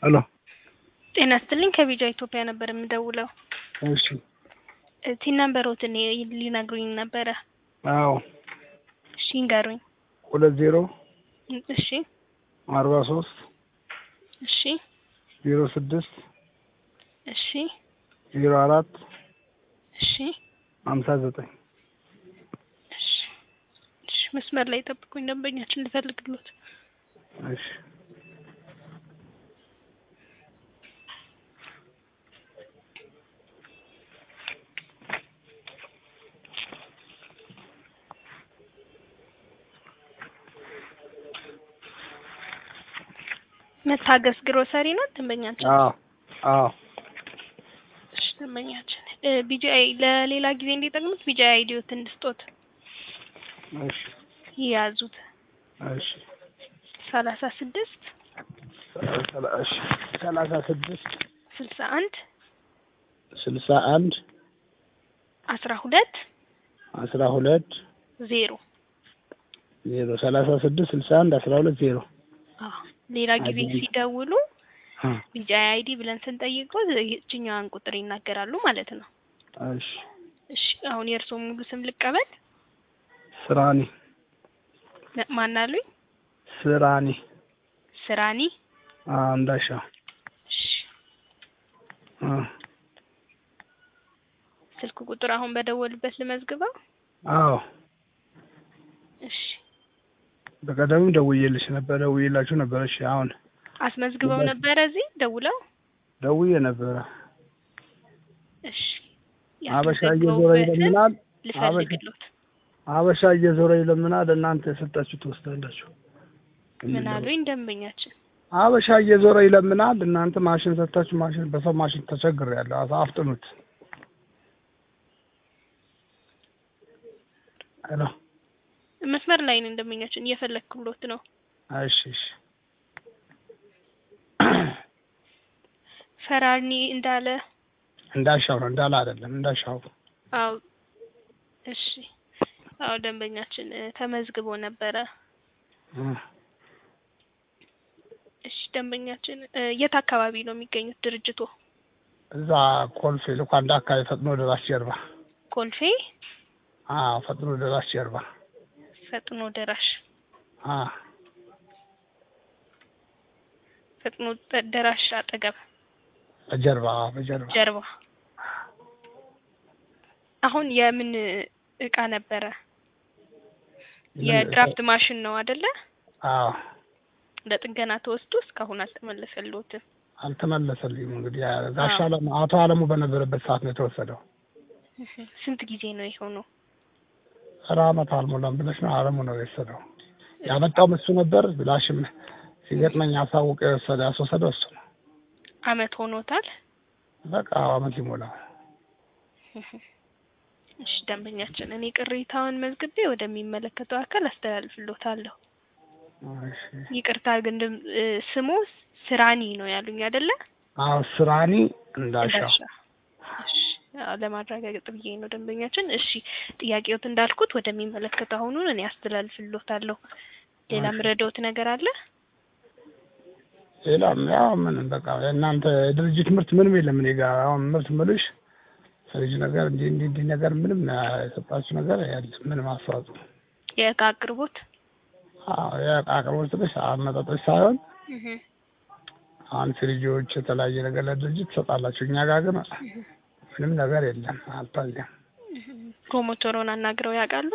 ሄሎ ጤና ይስጥልኝ ከቢጃ ኢትዮጵያ ነበር የምደውለው። እሺ ቲን ነምበሮትን ሊነግሩኝ ነበረ። አዎ እሺ ይንገሩኝ። ሁለት ዜሮ እሺ አርባ ሶስት እሺ ዜሮ ስድስት እሺ ዜሮ አራት እሺ ሀምሳ ዘጠኝ እሺ እሺ መስመር ላይ ጠብቁኝ፣ ደንበኛችን ልፈልግሎት። እሺ መታገስ ግሮሰሪ ነው ደንበኛችን። አዎ አዎ እሺ ደንበኛችን ቢጂአይ ለሌላ ጊዜ እንዲጠቅሙት ቢጂአይ አይዲዮት እንድስጦት እሺ ይያዙት። እሺ ሰላሳ ስድስት ሰላ- እሺ ሰላሳ ስድስት ስልሳ አንድ ስልሳ አንድ አስራ ሁለት አስራ ሁለት ዜሮ ዜሮ ሰላሳ ስድስት ስልሳ አንድ አስራ ሁለት ዜሮ አዎ ሌላ ጊዜ አይዲ። ሲደውሉ አ፣ ቢጂአይ አይዲ ብለን ስንጠይቀው ይችኛዋን ቁጥር ይናገራሉ ማለት ነው። እሺ እሺ አሁን የእርስዎ ሙሉ ስም ልቀበል። ስራኒ ነ- ማን አሉኝ? ስራኒ ስራኒ። አ፣ እንዳሻ እሺ አ፣ ስልክ ቁጥር አሁን በደወልበት ልመዝግበው። አዎ እሺ በቀደምም ደውዬልሽ ነበር ደውዬላችሁ ነበር። እሺ አሁን አስመዝግበው ነበረ እዚህ ደውለው። ደውዬ ነበረ። እሺ አበሻ እየዞረ ያስመዘግበውበትን ይለምናል። ልፈልግሎት። አበሻ እየዞረ ይለምናል። እናንተ የሰጣችሁ ትወስዳላችሁ። ምን አሉኝ ደንበኛችን? አበሻ እየዞረ ይለምናል። እናንተ ማሽን ሰጥታችሁ ማሽን በሰው ማሽን ተቸግሬያለሁ። አፍ- አፍጥኑት። ሄሎ መስመር ላይ ነን ደንበኛችን፣ እየፈለግኩሎት ነው። እሺ እሺ ፈራኒ እንዳለ እንዳሻው ነው እንዳለ አይደለም እንዳሻው አው እሺ አዎ ደንበኛችን እ፣ ተመዝግቦ ነበረ። እ፣ እሺ ደንበኛችን እ፣ የት አካባቢ ነው የሚገኙት ድርጅቶ? እዛ ኮልፌ ልኳንዳ አካባቢ ፈጥኖ ደራሽ ጀርባ ኮልፌ አዎ ፈጥኖ ደራሽ ጀርባ ፈጥኖ ደራሽ አ ፈጥኖ ደ- ደራሽ አጠገብ በጀርባ አዎ፣ በጀርባ ጀርባ። አሁን የምን እቃ ነበረ? የድራፍት ማሽን ነው አይደለ? አዎ ለጥገና ተወስዶ እስካሁን አልተመለሰልዎትም። አልተመለሰልኝም። እንግዲህ ያ ጋሻ አዎ። አለሙ አቶ አለሙ በነበረበት ሰዓት ነው የተወሰደው። እህ፣ ስንት ጊዜ ነው የሆነው? ኧረ አመት አልሞላም ብለሽ ነው አለሙ ነው የወሰደው። ያመጣውም እሱ ነበር። ብላሽም ሲገጥመኝ አሳውቀ የወሰደ ያስወሰደው እሱ ነው። አመት ሆኖታል። በቃ አመት ይሞላው። እሺ ደንበኛችን፣ እኔ ቅሬታውን መዝግቤ ወደሚመለከተው አካል አስተላልፍሎታለሁ። እሺ። ይቅርታ ግን ድም- እ፣ ስሙ ስራኒ ነው ያሉኝ አይደለ? አዎ ስራኒ እንዳሻው እንዳሻ። እሺ አዎ፣ ለማረጋገጥ ብዬ ነው ደንበኛችን። እሺ ጥያቄዎት እንዳልኩት ወደሚመለከተው አሁኑን እኔ አስተላልፍሎታለሁ። ሌላ እሺ። ምረዳዎት ነገር አለ? ሌላም ያው ምንም በቃ የእናንተ የድርጅት ምርት ምንም የለም እኔ ጋር አሁን ምርት ምልሽ ፍሪጅ ነገር እንዲህ እንዲህ እንዲህ ነገር ምንም የሰጣችሁ ነገር የለም ምንም አስተዋጽኦ የእቃ አቅርቦት አዎ የዕቃ አቅርቦት ስልሽ አመጣጦች ሳይሆን እህ፣ አሁን ፍሪጆች የተለያየ ነገር ለድርጅት ትሰጣላችሁ እኛ ጋር ግን ምንም ነገር የለም አልታየም እህ። ፕሮሞተሩን አናግረው ያውቃሉ?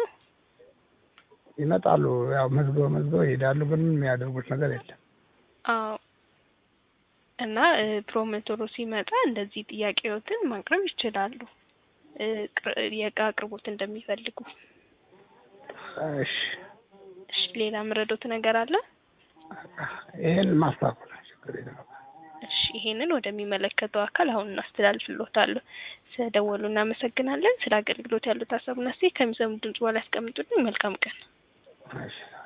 ይመጣሉ ያው መዝግበው መዝግበው ይሄዳሉ ግን ምንም የሚያደርጉት ነገር የለም አዎ እና እ፣ ፕሮሞተሩ ሲመጣ እንደዚህ ጥያቄዎትን ማቅረብ ይችላሉ። እ፣ ቅር- የእቃ አቅርቦት እንደሚፈልጉ። እሺ እሺ ሌላ ምረዶት ነገር አለ? ይሄን ማስተካከል ነው ችግር የለም እሺ ይሄንን ወደሚመለከተው አካል አሁን እናስተላልፍሎታለሁ። ስለደወሉ እናመሰግናለን። ስለ አገልግሎት ያሉት ሀሳብና አስተያየት ከሚሰሙ ድምጽ በኋላ ያስቀምጡልኝ። መልካም ቀን። እሺ